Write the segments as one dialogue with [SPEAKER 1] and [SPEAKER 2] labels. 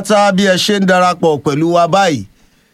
[SPEAKER 1] tá bí ẹ ṣe ń darapọ̀ pẹ̀lú wa báyìí.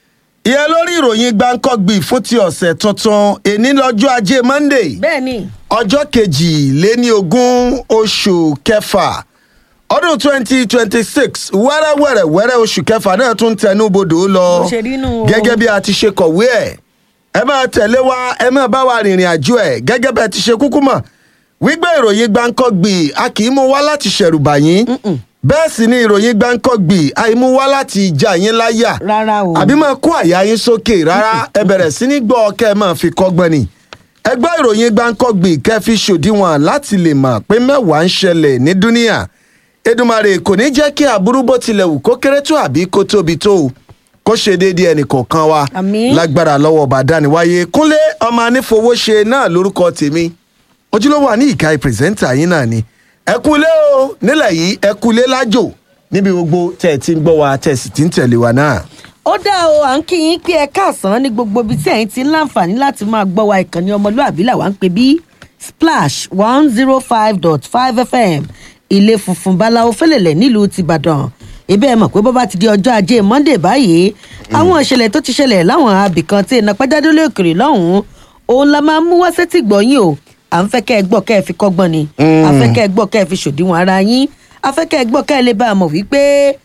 [SPEAKER 1] ìyẹn lórí ìròyìn gbáǹkọ́gbì fún ti ọ̀sẹ̀ tuntun èní lọ́jọ́ ajé monday
[SPEAKER 2] bẹ́ẹ̀ ni
[SPEAKER 1] ọjọ́ kejì-lé-ní ogún oṣù kẹfà ọdún twenty twenty six wẹ́rẹ́wẹ́rẹ́ wẹ́rẹ́ oṣù kẹfà náà tún tẹnu bodò lọ
[SPEAKER 2] Bó ṣe rí nù o.
[SPEAKER 1] gẹ́gẹ́ bí a ti ṣe kọ̀wé ẹ̀ ẹ máa tẹ̀lé wa ẹ máa bá wa rìnrìn àjò ẹ̀ gẹ́gẹ́ bí ẹ ti ṣe kúkú mọ̀ wípé ìròyìn gbáǹkọ́gbì a kì í mú wá láti ṣẹ̀rùbà yín bẹ́ẹ̀ sì ni ìròyìn gbáǹkọ́gbì àìmú wá láti ìjà yín láyà
[SPEAKER 2] rárá o
[SPEAKER 1] àbí máa kó àyà yín sókè rárá ẹ bẹ̀rẹ̀ sí ní gbọ́ kẹ́ ẹ máa fi kọ́gbọ́n ni ẹ gbọ́ ìròyìn gbáǹkọ́gbì kẹ́ fi ṣòdiwọ̀n láti lè mọ̀ pé mẹ́wàá ń ṣẹlẹ̀ ní dúníà Èdùmàrè kò ní jẹ́ kí aburú bó tilẹ̀ wù kó kéré tó àbí kó tóbi tó o kó ṣe déédéé ẹnì kọ̀ọ̀kan wa
[SPEAKER 2] Àmín.
[SPEAKER 1] lágbára lọ́wọ́ ọba dániwáyé kúnlé ọmọ anífowóṣe náà lórúkọ tèmi ojúlówó àní ìka pírẹsẹ́ńtà yín náà ni ẹ kúlé o nílẹ̀ yìí ẹ kúlé lájò níbi gbogbo tẹ̀ ẹ ti ń gbọ́ wa tẹ̀ sì ti ń tẹ̀lé wa náà.
[SPEAKER 2] ó dá o à ń kí yín pé ẹ káàsán ní gbogbo ibi tí ẹ̀yin ti ń láǹfààní láti máa gbọ́ wa ìkànnì ọmọlúàbí làwa ń pè bí splash one zero five dot five fm ilé funfun báláwo fẹlẹ̀lẹ̀ nílùú tìbàdàn ibẹ̀ mọ̀ pé bó bá ti di ọjọ́ ajé monday báyìí àwọn ìṣẹ̀lẹ̀ tó ti ṣẹlẹ̀ láwọn abìkan tí iná pẹ́jádé lóòkèrè lọ́hùn-ún òun la máa mú wá sétí gbọ̀nyìn o à ń fẹ́ kẹ́ ẹ gbọ́ kẹ́ ẹ fi kọ́gbọ́n ni à ń fẹ́ kẹ́ ẹ gbọ́ kẹ́ ẹ fi ṣòdiwọ̀n ara yín à ń fẹ́ kẹ́ ẹ gbọ́ kẹ́ ẹ lè bá a mọ̀ wípé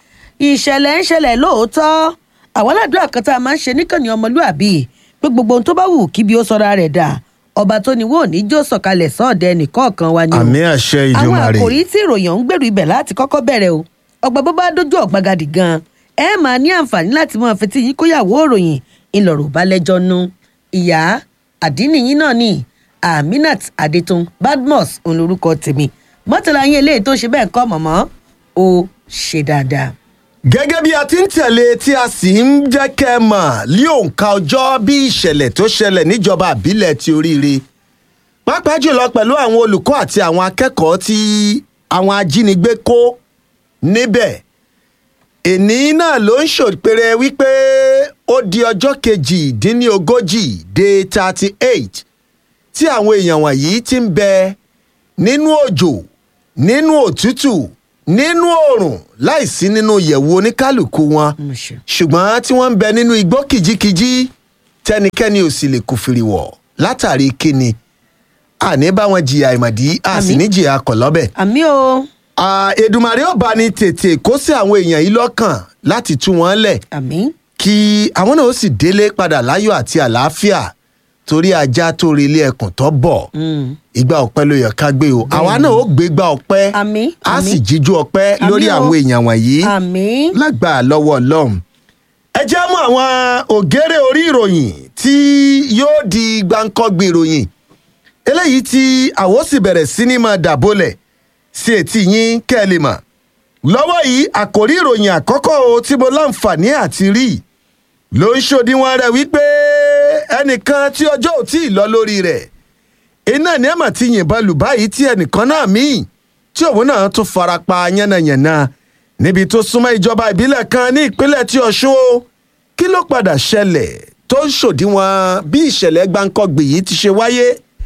[SPEAKER 2] ìṣẹ̀lẹ̀ ń ṣẹlẹ̀ lóòótọ́ àwọn aládùúrà kan tá a máa ń ṣe níkànnì ọmọlúàbí pé gbogbo ohun tó bá wù kí bí ó sọra rẹ̀ dà ọba tó ní wò ní jó sọ̀kalẹ̀ sọ́ọ̀dẹ̀ nìkọ̀ọ̀kan wa ni o
[SPEAKER 1] àmì àṣẹ
[SPEAKER 2] àwọn
[SPEAKER 1] ìdùmarè
[SPEAKER 2] àkòrí tí ìròyìn ọ̀hún gbèrú ibẹ̀ láti kọ́kọ́ bẹ̀rẹ̀ o ọgbà bó bá dójú ọ̀gbagadì gan ẹ máa ní àǹfààní láti máa fetí yín kóyàwó òròyìn ńlọrọ̀ balẹ̀jọ́ nu ìyá àdínníyín náà ni aminat adetun badmus òun lorúkọ tèmi mọ́tàlá yín eléyìí tó ṣe bẹ́ẹ̀ kọ́ mọ̀mọ́ ó ṣe dáadáa.
[SPEAKER 1] gẹ́gẹ́ bí a ti ń tẹ̀lé tí a sì ń jẹ́ kẹ́ ẹ mọ̀ lí òǹkà ọjọ́ bí ìṣẹ̀lẹ̀ tó ṣẹlẹ̀ níjọba àbílẹ̀ ti oríire pàápàá jùlọ pẹ̀lú àwọn olùkọ́ àti àwọn akẹ́kọ̀ọ́ tí àwọn ajínigbé kó níbẹ̀ èní náà ló ń ṣòpèrè wípé ó di ọjọ́ kejì-dín-ní-ogójì day thirty eight tí àwọn èèyàn wọ̀nyí ti ń bẹ nínú òjò nínú òtútù nínú oòrùn láìsí nínú yẹ̀wù oníkálukú wọn
[SPEAKER 2] Mo ṣe.
[SPEAKER 1] ṣùgbọ́n tí wọ́n ń bẹ nínú igbó kìjikìji tẹnikẹ́ni ò sì lè kùfìrì wọ̀ látàrí kíni àní bá wọn jìyà ìmọ̀dí a sì
[SPEAKER 2] Àmín.
[SPEAKER 1] ní jìyà kọ̀lọ́bẹ̀.
[SPEAKER 2] àmì o
[SPEAKER 1] Ah, Èdùmàrè ó bá ní tètè kó sí àwọn èèyàn yìí lọ́kàn láti tú wọn lẹ̀
[SPEAKER 2] àmì
[SPEAKER 1] kí àwọn náà ó sì délé padà láyọ̀ àti àlàáfíà torí ajá tó rí ilé ẹkùn tó bọ̀ ìgbà ọpẹ́ ló yẹ ká gbé o àwa náà ó gbé gbà ọpẹ́
[SPEAKER 2] Àmín,
[SPEAKER 1] a
[SPEAKER 2] àmín.
[SPEAKER 1] sì jíjú ọpẹ́
[SPEAKER 2] Àmín
[SPEAKER 1] lórí
[SPEAKER 2] o.
[SPEAKER 1] àwọn èèyàn wọ̀nyí
[SPEAKER 2] àmì
[SPEAKER 1] lágbà lọ́wọ́ ọlọ́run. ẹ jẹ́ mú àwọn ògèrè orí ìròyìn tí yóò di gbáǹkọ́gbì ìròyìn eléyìí tí àwọn sì bẹ̀rẹ̀ sí ní máa dàbólẹ̀ sí etí yín kẹ́ ẹ lè mọ̀. lọ́wọ́ yìí àkòrí ìròyìn àkọ́kọ́ o tí mo láǹfààní àti rí ló ń ṣòdiwọ̀n rẹ̀ wípé ẹnìkan tí ọjọ́ ò tí ì lọ lórí rẹ̀ iná ní ẹ̀mà ti yìnbọn lù báyìí tí ẹnìkan náà míì tí òun náà tún fara pa yánnayànna níbi tó súnmọ́ ìjọba ìbílẹ̀ kan ní ìpínlẹ̀ tí ọ̀ṣun o kí ló padà ṣẹlẹ̀ tó ń ṣòdiwọ̀n bí ìṣẹ̀lẹ̀ gbáǹkọ́gbì yìí ti ṣe wáyé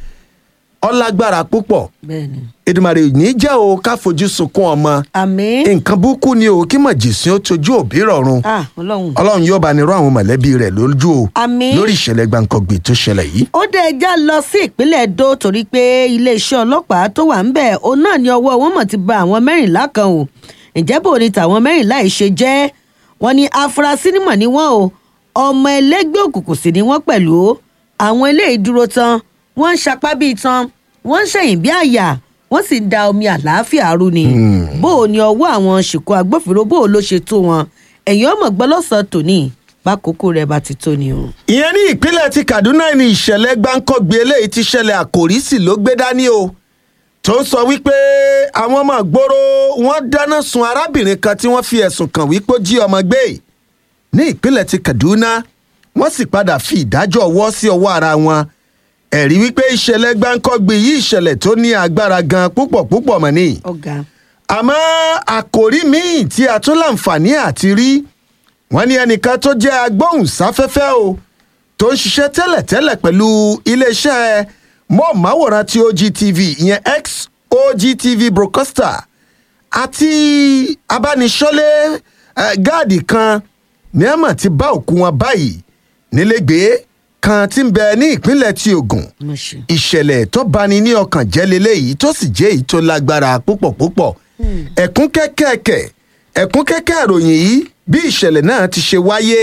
[SPEAKER 1] ọlágbára púpọ̀
[SPEAKER 2] bẹ́ẹ̀ni
[SPEAKER 1] Èdùmàrè ò ní jẹ́ o ká fojú sunkún ọmọ
[SPEAKER 2] àmì
[SPEAKER 1] nǹkan burúkú ni o kí mọ̀jìsín ó tojú òbí rọ̀run
[SPEAKER 2] ah ọlọ́run
[SPEAKER 1] ọlọ́run yóò bá ní rọ àwọn mọ̀lẹ́bí rẹ̀ lójú o
[SPEAKER 2] Àmín.
[SPEAKER 1] lórí ìṣẹ̀lẹ̀ gbáǹkọ́gbì tó ṣẹlẹ̀ yìí.
[SPEAKER 2] ó dé ẹja lọ sí ìpínlẹ̀ Ẹdó torí pé iléeṣẹ́ ọlọ́pàá tó wà ń bẹ̀ òun náà ní ọwọ́ wọn mọ̀ ti ba àwọn mẹ́rìnlá kan o ǹjẹ́ bò ní tàwọn mẹ́rìnlá yìí ṣe jẹ́ wọn ní afurasí nímọ̀ ní wọ́n o ọmọ ẹlẹ́gbẹ́ òkùnkùn sì ni wọ́n pẹ̀lú o àwọn eléyìí dúró tán wọ́n ń sapá bíi tán wọ́n ń ṣẹ̀yìn bí àyà wọ́n sì ń da omi àlàáfíà rú ni bó o ní ọwọ́ àwọn ṣìkò agbófinró bó o ló ṣe tó wọn ẹ̀yìn ọmọ gbọ́lọ́sàn tòní bákòókò rẹ̀ bá ti tó ni o.
[SPEAKER 1] ìyẹn ní ìpínlẹ̀ ti kaduna ní ìṣẹ̀lẹ̀ gbáǹkọ́gbé eléyìí ti ṣẹlẹ̀ àkòrí sì ló gbé dání o tó ń sọ wípé àwọn ọmọ ìgboro wọn dáná sun arábìnrin kan tí wọ́n fi ẹ̀sùn kàn wípé ó jí ọmọ gbé ní ìpínlẹ̀ ti kaduna wọ́n sì padà fi ìdájọ́ ọwọ́ sí ọwọ́ ara wọn ẹ̀rí wípé ìṣẹ̀lẹ̀ gbáǹkọ́gbé yìí ìṣẹ̀lẹ̀ tó ní agbára gan púpọ̀ púpọ̀ mọ́ ni
[SPEAKER 2] ọ̀gá
[SPEAKER 1] àmọ́ àkòrí míì tí a tún láǹfààní àti rí wọ́n ní ẹnìkan tó jẹ́ agbóhùnsáfẹ́fẹ́ o tó ń ṣiṣẹ́ tẹ́lẹ̀tẹ́lẹ̀ pẹ̀lú iléeṣẹ́ mọ́ọ̀máwòrán ti OGTV ìyẹn ex OGTV broadcaster àti abániṣọ́lé eh, gáàdì kan ní àmọ̀ ti bá òkú wọn báyìí nílégbèé kan tí ń bẹ ní ìpínlẹ̀ ti Ògùn
[SPEAKER 2] mo ṣe.
[SPEAKER 1] ìṣẹ̀lẹ̀ tó bani ní ọkàn jẹ́ leléyìí tó sì jẹ́ èyí tó lágbára púpọ̀ púpọ̀ ẹ̀kún kẹ́kẹ́kẹ́ ẹ̀kún kẹ́kẹ́ ìròyìn yìí bí ìṣẹ̀lẹ̀ náà ti ṣe wáyé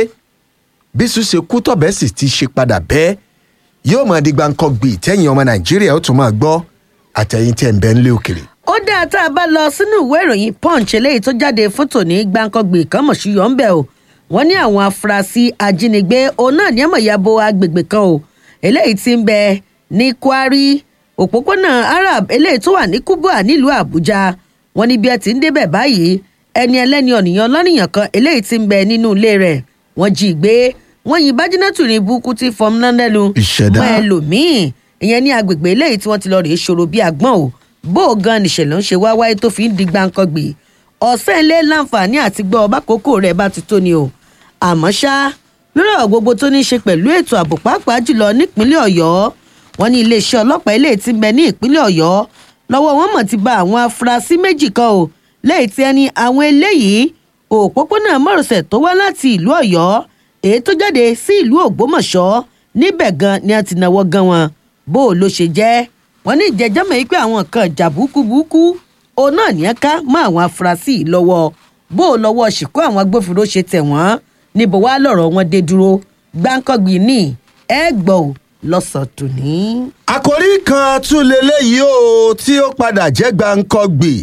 [SPEAKER 1] bí ṣùṣe kú tọ̀bẹ́ sì ti ṣe padà bẹ́ẹ̀ yóò máa di gbàǹkangbì tẹ́yìn ọmọ Nàìjíríà ó tún máa gbọ́ àtẹ̀yìn tẹ̀ ń bẹ nílé òkèrè.
[SPEAKER 2] ó dáa tá a bá lọ sínú ìwé ìròyìn punch eléyìí tó jáde fún tòní gbàǹkangbè kan mọ̀ sí yọ̀ ń bẹ̀ o wọ́n ní àwọn afurasí ajínigbé òun náà ní àmọ̀ ìyàbò agbègbè kan o eléyìí ti ń bẹ ní kwari òpópónà arab eléyìí tó wà ní kubwa nílùú àbújá wọ́n ní bí ẹ ti ń débẹ̀ báyìí ẹni ẹlẹ́ni ọ̀nìyàn lọ́nìyàn kan eléyìí ti ń bẹ nínú ilé rẹ̀ wọ́n jí i gbé wọ́n yin bájínátù ní burúkú tí fọm náà lẹ́nu
[SPEAKER 1] Ìṣẹ̀dá.
[SPEAKER 2] mọ́ ẹlòmíín ìyẹn ní agbègbè eléyìí tí wọ́n ti lọ rèé ṣòro bíi àgbọ̀n o bó o gan nìṣẹ̀lẹ̀ ń ṣe wá wáyé tó fi ń di gbàǹkangbè ọ̀sẹ̀ ilé láǹfààní àti gbọ́ ọba kókó rẹ̀ bá ti tó ni o àmọ́ ṣá lórí ọ̀rọ̀ gbogbo tó ní í ṣe pẹ̀lú ètò ààbò pàápàá jùlọ nípínlẹ̀ ọ̀yọ́ wọn ní iléeṣẹ́ ọlọ́pàá eléyìí ti ń bẹ ní ìpínlẹ̀ ọ̀yọ́ lọ́wọ́ wọn mọ̀ ti ba àwọn afurasí méjì kan o lẹ́yìn tí ẹni àwọn eléyìí òpópónà márosẹ̀ tó wá láti ìlú ọ̀yọ́ èyí tó jáde sí ìlú ògbómọ̀ṣọ́ níbẹ̀ gan ni a ti náwó gan wọn bó o ló ṣe jẹ́ wọn ní ìjẹ́jọ́ mọ̀ yìí pé àwọn nǹkan ìjà burúkú òun náà ní ká mọ́ àwọn afurasí yìí lọ́wọ́ bó o lọ́wọ́ ṣìkú àwọn agbófinró ṣe tẹ̀ wọ́n níbo wá lọ̀rọ̀ wọn dé dúró gbáǹkọ́gbìn ní ẹ gbọ́ ò lọ́sàn-án tòní.
[SPEAKER 1] àkòrí kan tún leléyìí o tí ó padà jẹ́ gbàǹkangbì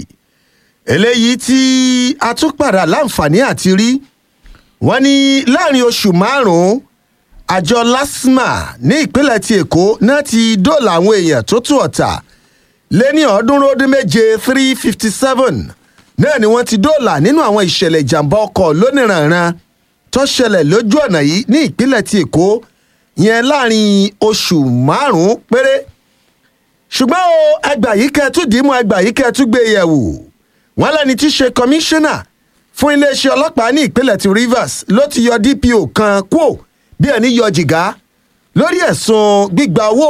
[SPEAKER 1] eléyìí tí a tún padà láǹfààní àti rí wọ́n ní láàrin oṣù márùn-ún àjọ lasma ní ìpínlẹ̀ ti èkó náà ti dóòlà àwọn èèyàn tó tú ọ̀tà lé ní ọ̀ọ́dúnrún ó dín méje three fifty seven náà ni wọ́n ti dóòlà nínú àwọn ìṣẹ̀lẹ̀ ìjàmbá ọkọ̀ lóníranran tó ṣẹlẹ̀ lójú ọ̀nà yìí ní ìpínlẹ̀ ti èkó yẹn láàrin oṣù márùn-ún péré ṣùgbọ́n o ẹgbà yìí kẹtù dìímú ẹgbà yìí kẹtù gbé yẹ̀wò wọ́n lẹ́ni tí í ṣe kọmíṣánná fún iléeṣẹ́ ọlọ́pàá ní ìpínlẹ̀ ti Rivers ló ti yọ DPO kan kúò bí ẹni yọ jìgá lórí ẹ̀sùn gbígba owó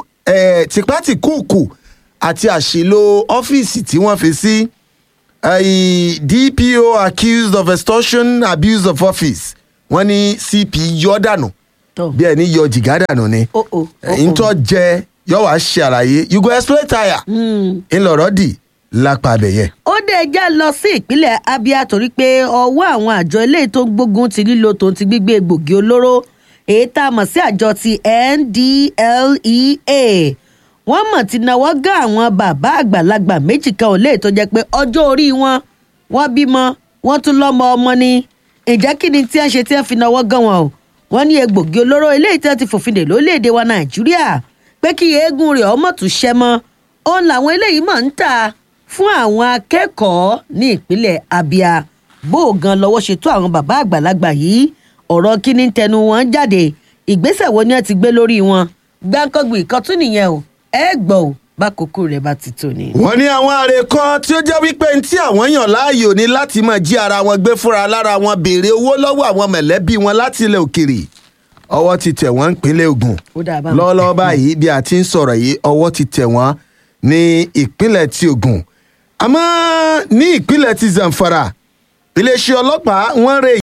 [SPEAKER 1] eh, tìpátìkúùkù àti àṣìlò ọ́fíìsì tí wọ́n fi sí eh, DPO accused of extortion abuse of office wọ́n ní CP yọ dànù
[SPEAKER 2] tó
[SPEAKER 1] bí ẹni yọ jìgá dànù ni
[SPEAKER 2] o o o
[SPEAKER 1] ẹ̀yin tó jẹ yọ wá ṣe àlàyé you go explain tire ńlọrọ dì lápá abẹyẹ.
[SPEAKER 2] ó dé ẹjá lọ sí ìpínlẹ̀ abia torí pé ọwọ́ àwọn àjọ eléyìí tó ń gbógun ti lílo tòun ti gbígbé egbògi olóró èyí tá a mọ̀ sí àjọ ti NDLEA wọ́n mọ̀ ti náwó gá àwọn bàbá àgbàlagbà méjì kan ò lè tó jẹ́ pé ọjọ́ orí wọn wọ́n bímọ wọ́n tún lọ́mọ ọmọ ni ìjẹ́ kí ni tí wọ́n ṣe tí wọ́n fi náwó gán wọn o wọ́n ní egbògi olóró eléyìí tí wọ́n ti fòfin dè lórílẹ̀‐èdè wa nàìjíríà pé kí eégún rẹ̀ ọmọ tún ṣẹ́ mọ́ òun làwọn eléyìí mọ̀ ń tà fún àwọn akẹ́kọ̀ọ́ ní ìpínlẹ̀ abia bó o gan lọ́wọ́ ṣètò àwọn bàbá àgbàlagbà yìí ọ̀rọ̀ kí ni tẹnu wọn jáde ìgbésẹ̀ wo ni wọ́n ti gbé lórí wọn gbáǹkọ́gbì kan tún nìyẹn o ẹ gbọ́ ò bá kókó rẹ̀ bá ti tò ní.
[SPEAKER 1] wọ́n ní àwọn àrè kan tí ó jẹ́ wípé ní tí àwọn yàn láàyò ní láti máa jí ara wọn gbé fúnra lára wọn béèrè owó lọ́wọ́ àwọn mẹ̀lẹ́bí wọn láti ilẹ̀ òkèrè ọwọ́ ti tẹ̀ wọ́n nípínlẹ̀ Ògùn
[SPEAKER 2] ó dáa báwọn.
[SPEAKER 1] lọ́wọ́lọ́wọ́ báyìí bí a ti ń sọ̀rọ̀ yìí ọwọ́ ti tẹ̀ wọ́n ní ìpínlẹ̀ ti Ògùn àmọ́ ní ìpínlẹ̀ ti Zamfara iléeṣẹ́ ọlọ́pàá wọ́n rè